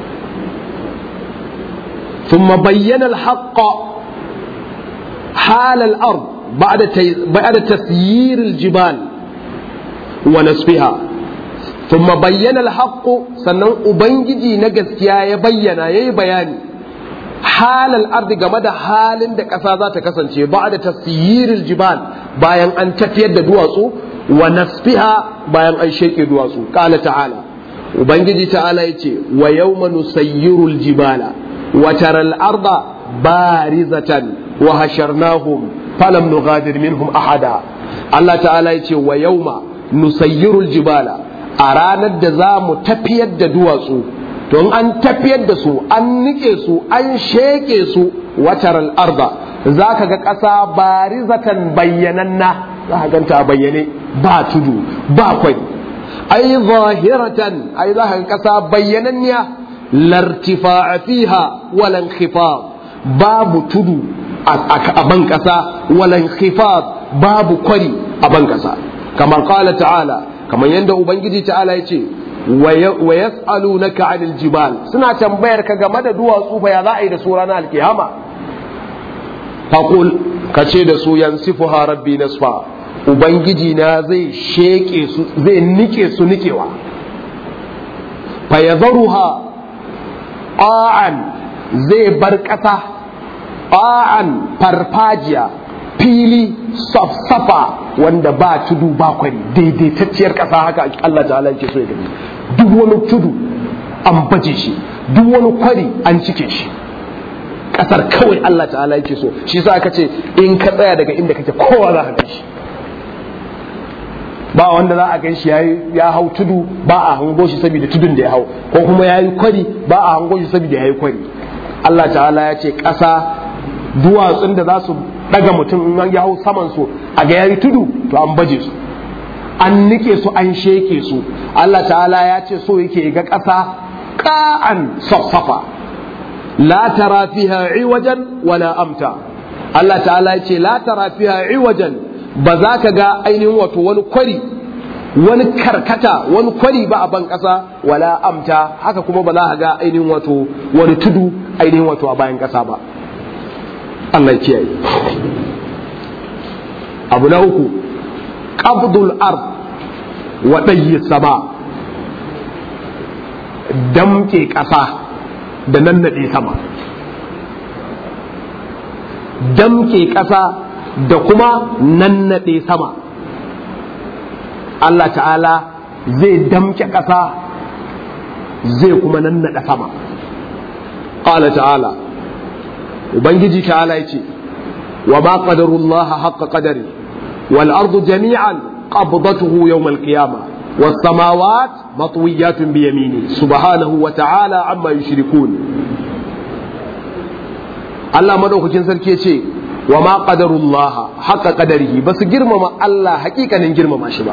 ثم بين الحق حال الأرض بعد بعد تسيير الجبال ونسفها ثم بين الحق سنن أبنجي نجسكيا يبين يي بياني حال الأرض جمد حال da ƙasa za ta kasance ba da tasiril jibal bayan an tafiyar da duwatsu wa nasfiha bayan an sheke duwatsu qala ta'ala ubangiji ta'ala yace wa yawma nusayyirul jibala wa taral arda barizatan wa hasharnahum falam nughadir minhum ahada Allah ta'ala yace wa yawma nusayyirul jibala a ranar da za mu tafiyar da duwatsu to in an tafiyar da su an nike su an sheke su watar al'arda za ka ga ƙasa barizatan bayyananna za ka ganta bayyane ba tudu ba kwai ai zahiratan ai za ka ga ƙasa bayyananniya lartifa fiha walan khifaf babu tudu a ban ƙasa walan khifaf babu kwari a ban ƙasa kamar qala ta'ala kamar yadda ubangiji ta'ala ya ce wa yas'alunaka 'anil jibal suna tambayar ka game da duwatsu fa ya za a yi da su ranar alkiyama faqul kace da su yansifuha rabbi nasfa ubangiji na zai sheke su zai nike su nikewa fa yadharuha qa'an zai bar kasa qa'an farfajiya fili safsafa wanda ba tudu ba kwari daidaitacciyar ƙasa haka Allah ta'ala yake so ya gani duk wani tudu an baje shi duk wani kwari an cike shi ƙasar kawai Allah ta'ala yake so shi sa aka ce in ka tsaya daga inda kake kowa za ka gan shi ba wanda za a gan shi ya hau tudu ba a hango shi saboda tudun da ya hau ko kuma ya yi kwari ba a hango shi saboda ya yi kwari Allah ta'ala ya ce ƙasa duwatsun da za su daga mutum in ya hau saman su a ga yayi tudu to an baje su an nike su an sheke su Allah ta'ala ya ce so yake ga ƙasa ƙa'an safsafa la tara fiha iwajan wala amta Allah ta'ala ya ce la tara fiha iwajan ba za ka ga ainihin wato wani kwari wani karkata wani kwari ba a ban ƙasa wala amta haka kuma ba za ka ga ainihin wato wani tudu ainihin wato a bayan ƙasa ba Allah ya kiyaye abu na uku qabdul ard wa dayyi sama damke ƙasa da nan naɗe sama damke ƙasa da kuma nan naɗe sama Allah ta'ala zai damke ƙasa zai kuma nan naɗe sama ƙala ta'ala ubangiji ta'ala yace wa ma qadarullah haqqa qadari wal ardu jami'an qabdatuhu yawm al qiyamah was samawat matwiyatun bi yamini subhanahu wa ta'ala amma yushrikun Allah madaukakin sarki yace wa ma qadarullah haqqa qadarihi basu girmama Allah hakikanin girmama shi ba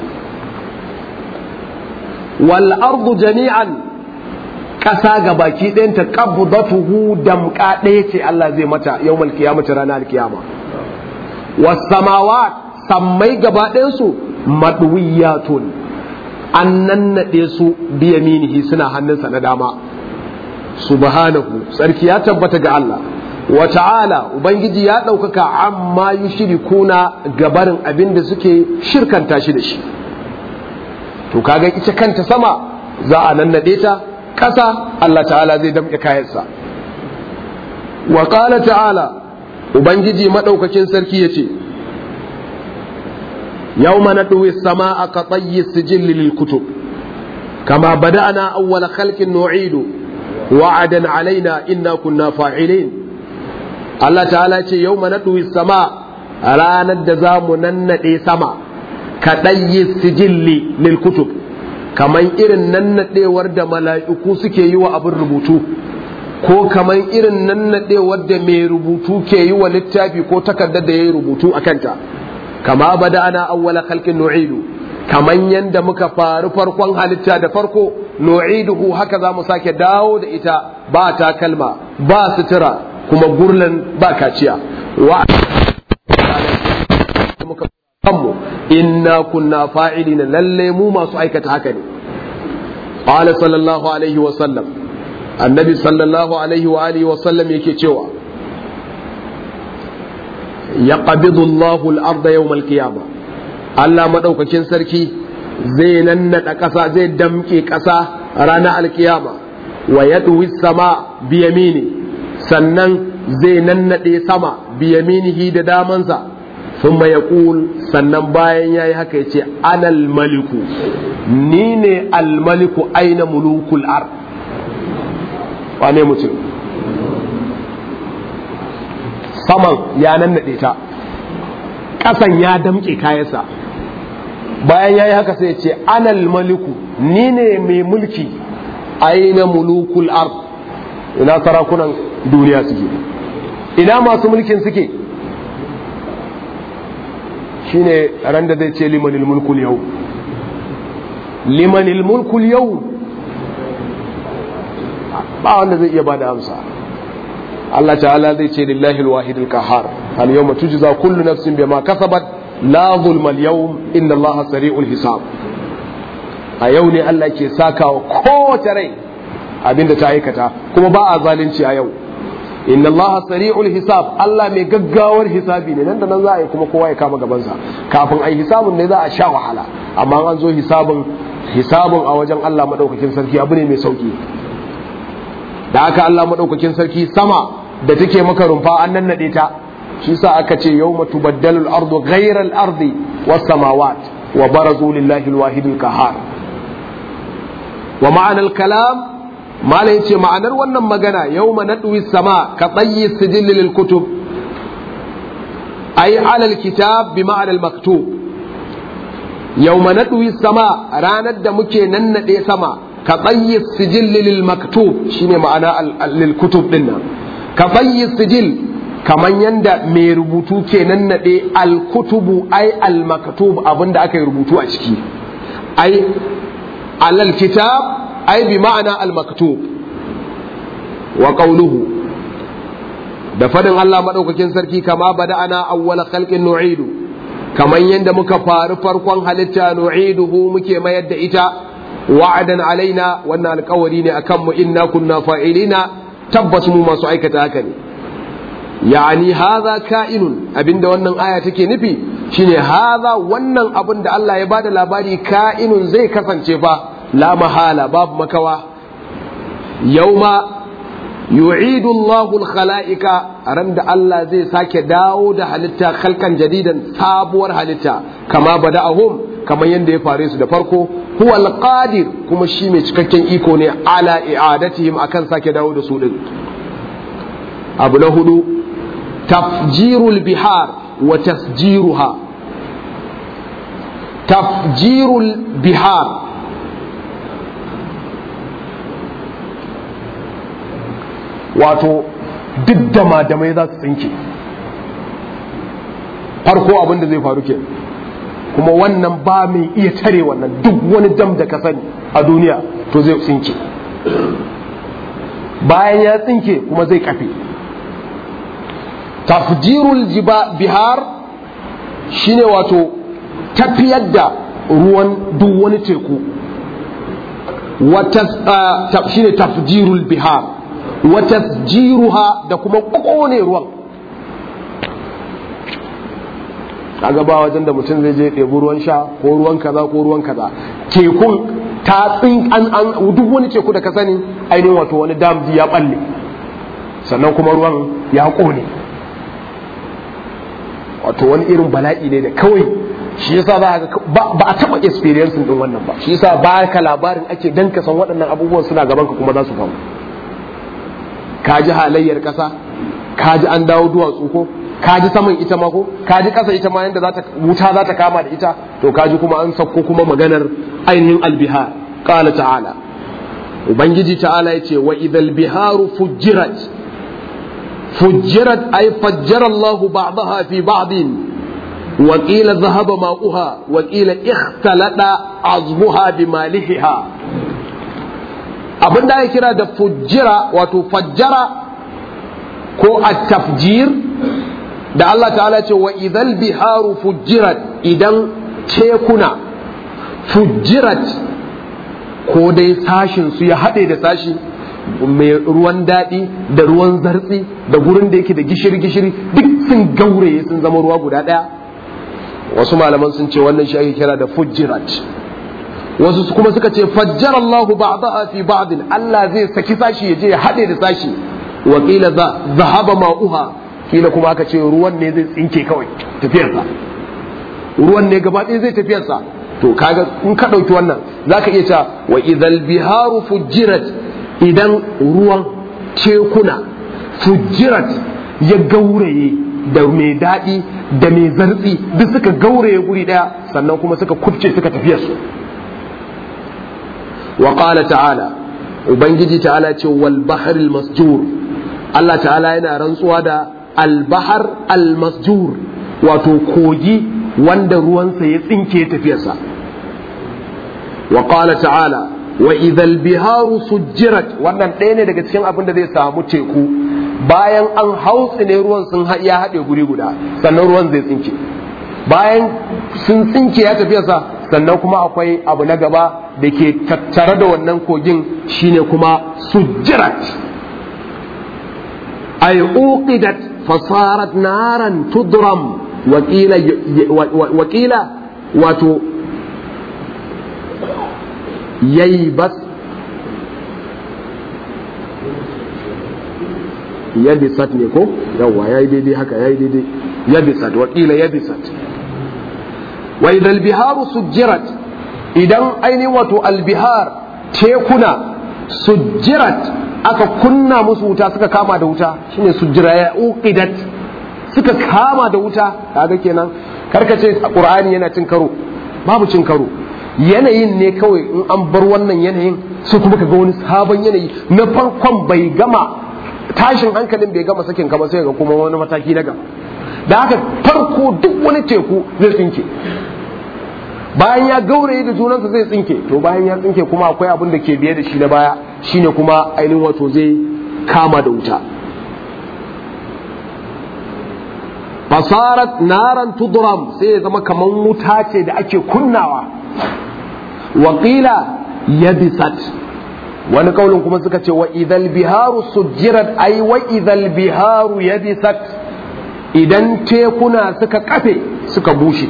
wal ardu jami'an ƙasa ga baki ɗayanta qabdatuhu damƙa ɗaya ce Allah zai mata yawmal qiyamati ranar alkiyama was samawat sammai gaba ɗayansu madwiyatun an nannaɗe su biyaminihi suna hannunsa na dama subhanahu sarki ya tabbata ga Allah wa ta'ala ubangiji ya ɗaukaka amma yushrikuna gabarin abin da suke shirkanta shi da shi to kaga ita kanta sama za a nannaɗe ta ƙasa Allah ta'ala zai damƙe kayansa wa ƙala ta'ala ubangiji maɗaukakin sarki ya ce yau mana ɗuwi sama a ka tsayi sijilli lil kutub kama bada'ana awwala khalqin nu'idu wa'adan alaina inna kunna fa'ilin Allah ta'ala ce yau mana ɗuwi sama ranar da za mu nannaɗe sama ka ɗayi sijilli lil kutub kamar irin nannaɗewar da mala'iku suke yi wa abin rubutu ko kamar irin nannaɗewar da mai rubutu ke yi wa littafi ko takardar da ya yi rubutu a kanta kama bada ana awwala kalkin nu'idu kamar yadda muka faru farkon halitta da farko nu'iduhu haka za mu sake dawo da ita ba takalma ba sutura kuma gurlan ba kaciya wa kanmu inna kunna fa'ilina lalle mu masu aikata haka ne qala sallallahu alaihi wa sallam annabi sallallahu alaihi wa alihi wa sallam yake cewa yaqbidu Allahu al-ardha yawm al-qiyamah Allah madaukakin sarki zai nannada ƙasa zai damke ƙasa ranar alkiyama wa yadwi sama biyamini sannan zai nannade sama biyaminihi da damansa ثم يقول sannan bayan yayi haka yace anal maliku ni ne almaliku aina mulukul ar wane mutum saman ya nannade ta ƙasan ya damƙe kayansa bayan yayi haka sai yace anal maliku ni ne mai mulki aina mulukul ar ina sarakunan duniya suke ina masu mulkin suke shine ran da zai ce limanil mulkul yau limanil mulkul yau ba wanda zai iya bada amsa Allah ta'ala zai ce lillahi alwahid alqahar al yawma tujza kullu nafsin bima kasabat la zulma al yawm inna Allah sari'ul hisab a yau ne Allah ke sakawa kowace rai abinda ta aikata kuma ba a zalunci a yau inna allaha sari'ul hisab Allah mai gaggawar hisabi ne nan da nan za a yi kuma kowa ya kama gabansa kafin a yi hisabun ne za a sha wahala amma an zo hisabun hisabun a wajen Allah madaukakin sarki abu ne mai sauki da haka Allah madaukakin sarki sama da take maka rumfa an nan nade ta shi sa aka ce yawma tubaddalu al-ardu ghayra al-ardi was samawat wa barazu lillahi al-wahid al-qahhar wa ma'ana al-kalam malai ce ma'anar wannan magana yau ma naɗuwi sama ka tsayi sijilli lil kutub ai alal kitab bi ma'anar maktub yau ma naɗuwi sama ranar da muke nannaɗe sama ka tsayi sijilli lil maktub shine ma'ana lil kutub din nan ka tsayi sijil kaman yanda mai rubutu ke nannaɗe al kutubu ai al maktub abinda aka yi rubutu a ciki ai alal kitab ai bi ma'ana al-maktub wa qawluhu da fadin Allah madaukakin sarki kama bada'ana awwala khalqin nu'idu kaman yanda muka faru farkon halitta nu'iduhu muke mayar da ita wa'adan alaina wannan alƙawari ne akan mu inna kunna fa'ilina tabbas mu masu aikata haka ne yani hadha ka'inun abinda wannan aya take nufi shine hadha wannan abin da Allah ya bada labari ka'inun zai kasance fa la mahala babu makawa yauma yu'idu Allahu al-khala'ika ran da Allah zai sake dawo da halitta khalqan jadidan sabuwar halitta kama bada'ahum kamar yadda ya fare su da farko huwa al-qadir kuma shi mai cikakken iko ne ala i'adatihim akan sake dawo da su din abu na hudu tafjirul bihar wa tasjiruha tafjirul bihar wato duk da madamai za su tsinke farko abin da zai faru ke kuma wannan ba mai iya tare wannan duk wani dam da ka sani a duniya to zai tsinke bayan ya tsinke kuma zai kafe tafjirul bihar shine wato tafiyar da ruwan duk wani teku shine tafjirul bihar wa tasjiruha da kuma kone ruwan kaga ba wajen da mutum zai je ɗebi ruwan sha ko ruwan kaza ko ruwan kaza tekun ta tsin an an duk wani teku da ka sani ainihin wato wani damji ya balle sannan kuma ruwan ya kone wato wani irin bala'i ne da kawai shi yasa za ga ba a taba experience din wannan ba shi yasa ba ka labarin ake dan ka san waɗannan abubuwan suna gaban ka kuma za su faru ka ji halayyar ƙasa ka ji an dawo duwatsu ko ka ji saman ita ma ko ka ji ƙasa ita ma yadda za ta wuta za ta kama da ita to ka ji kuma an sauko kuma maganar ainihin albiha qala ta'ala ubangiji ta'ala yace wa idhal biharu fujjirat fujjirat ay fajjara Allahu ba'daha fi ba'din wa qila dhahaba ma'uha wa qila ikhtalata azbuha bimalihiha abin da ake kira da fujjira wato fajjara ko at-tafjir da Allah ta'ala ce wa idhal biharu fujjirat idan tekuna fujjirat ko dai sashin su ya haɗe da sashi mai ruwan daɗi da ruwan zartsi da gurin da yake da gishiri-gishiri duk sun gauraye sun zama ruwa guda ɗaya wasu malaman sun ce wannan shi ake kira da fujjirat wasu kuma suka ce fajjar Allah ba'daha fi ba'din Allah zai saki sashi ya je ya haɗe da sashi wa qila zahaba ma'uha kila kuma aka ce ruwan ne zai tsinke kawai tafiyarsa ruwan ne gaba ɗaya zai tafiyarsa to kaga in ka ɗauki wannan zaka iya cewa wa idhal biharu fujjirat idan ruwan tekuna fujjirat ya gauraye da mai daɗi da mai zartsi duk suka gauraye guri ɗaya sannan kuma suka kubce suka tafiya su wa qala ta'ala ubangiji ta'ala ce wal bahril masjur Allah ta'ala yana rantsuwa da al bahr al masjur wato kogi wanda ruwansa ya tsinke tafiyarsa wa qala ta'ala wa idhal biharu sujjirat wannan ɗaya ne daga cikin abin da zai samu teku bayan an hautsi ne ruwan sun ya haɗe guri guda sannan ruwan zai tsinke bayan sun tsinke ya tafiyarsa sannan kuma akwai abu na gaba da ke tattare da wannan kogin shine kuma sujjirat ay uqidat fasarat naran tudram wakila wakila wato yayi bas yabisat ne ko yawwa yayi daidai haka yayi daidai yabisat wakila yabisat wa idal biharu sujjirat idan ainihin wato albihar tekuna sujjirat aka kunna musu wuta suka kama da wuta shine sujjira ya uqidat suka kama da wuta kaga kenan karkace qur'ani yana cin karo babu cin karo yanayin ne kawai in an bar wannan yanayin sai kuma ka ga wani sabon yanayi na farkon bai gama tashin hankalin bai gama sakin kama sai ga kuma wani mataki na gaba da haka farko duk wani teku zai tsinke bayan ya gauraye da junansa zai tsinke to bayan ya tsinke kuma akwai abin da ke biye da shi na baya shine kuma ainihin wato zai kama da wuta fasarat naran tudram sai ya zama kaman wuta ce da ake kunnawa waƙila yabisat wani kaulin kuma suka ce wa idhal biharu sujjirat ai wa idhal biharu yabisat idan tekuna suka kafe suka bushe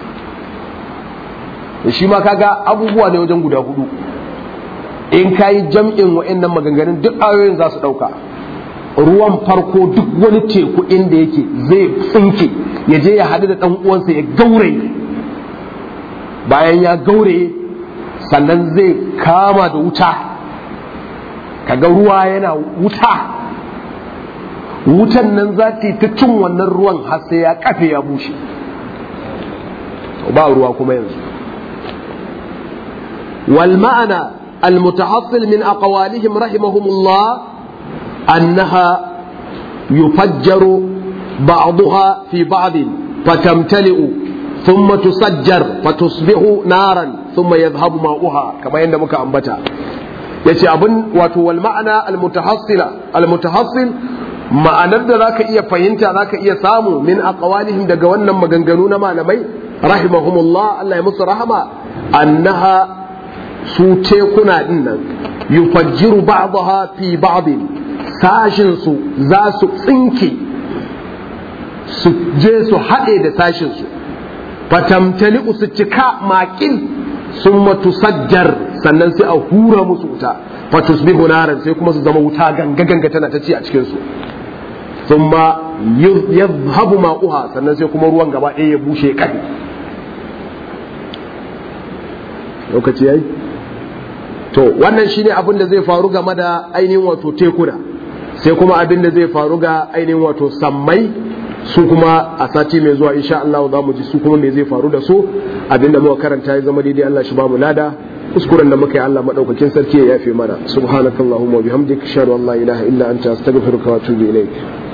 shi ma kaga abubuwa ne wajen guda hudu in kayi jam'in wa'annan maganganun duk ayoyin za su dauka ruwan farko duk wani teku inda yake zai tsinke ya je ya haɗu da ɗan uwansa ya gauraye bayan ya gauraye sannan zai kama da wuta kaga ruwa yana wuta wutan nan za ta yi ta cin wannan ruwan har sai ya kafe ya bushe ba ruwa kuma yanzu wal ma'ana المتحصل من أقوالهم رحمهم الله أنها يفجر بعضها في بعض فتمتلئ ثم تسجر فتصبح نارا ثم يذهب ماؤها كما يندمك أنبتا yace abin wato wal ma'ana al mutahassila al mutahassil ma'anar da zaka iya fahimta zaka iya samu min aqwalihim daga wannan maganganu na malamai rahimahumullah Allah ya musu rahama annaha su tekuna din nan yufajjiru ba'daha fi ba'din sashin su za su tsinke su je su haɗe da sashin su fatamtali su cika maƙil sun matusajjar sannan sai a hura musu wuta fatusbihu naran sai kuma su zama wuta ganga ganga tana ta ci a cikin su thumma yadhhabu ma'uha sannan sai kuma ruwan gaba ɗaya ya bushe kai lokaci yayi to wannan shine abin da zai faru game da ainihin wato tekuna sai kuma abin da zai faru ga ainihin wato sammai su kuma a sati mai zuwa insha Allah za mu ji su kuma me zai faru da su abin da muka karanta ya zama daidai Allah shi ba mu lada kuskuren da muka yi Allah madaukakin sarki ya yafe mana subhanakallahumma wa bihamdika ashhadu an la ilaha illa anta astaghfiruka wa atubu ilaik